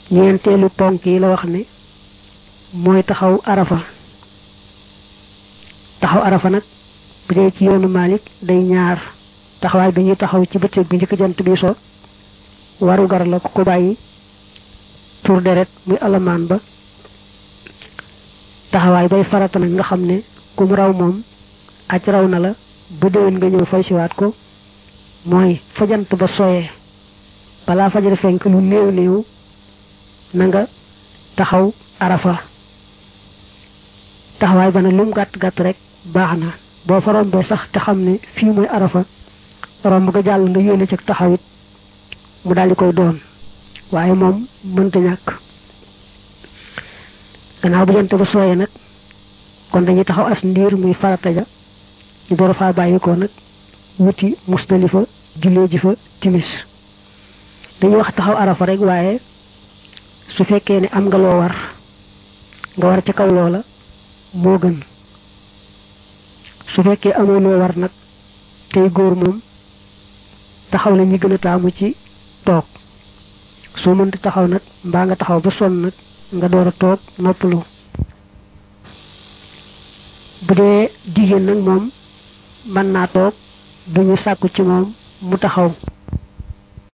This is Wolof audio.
ñeenteelu ponk yi la wax ne mooy taxaw arafa taxaw arafa nag bu dee ci yoonu Malik day ñaar taxawaay bi ñuy taxaw ci bëccëg bi njëkk jant bi so waru gar la ku ko bàyyi tur deret muy alamaan ba taxawaay bay farata nag nga xam ne kum raw moom aj raw na la ba déwén nga ñëw fay siwaat ko mooy fajant ba sooyee balaa fajar fenk lu néew néew na nga taxaw arafa taxawaay ba nag lu mu gàtt gàtt rek baax na boo fa rombee sax te xam ne fii mooy arafa romb nga jàll nga yéene ci taxawit mu daal di koy doon waaye moom mënta ñàkk gannaaw bu jant ba sooyee nag kon dañuy taxaw as ndiir muy farata ja ñu door a faa bàyyi ko nag wuti musdalifa jullee ji fa timis dañuy wax taxaw arafa rek waaye su fekkee ne am nga loo war nga war ca kaw loola moo gën su fekkee amoo loo war nag tey góor moom taxaw la ñi gën a taamu ci toog soo mënta taxaw nag mbaa nga taxaw ba sonn nag nga door a toog noppalu bu dee jigéen nag moom mën naa toog duñu sàkku ci moom mu taxaw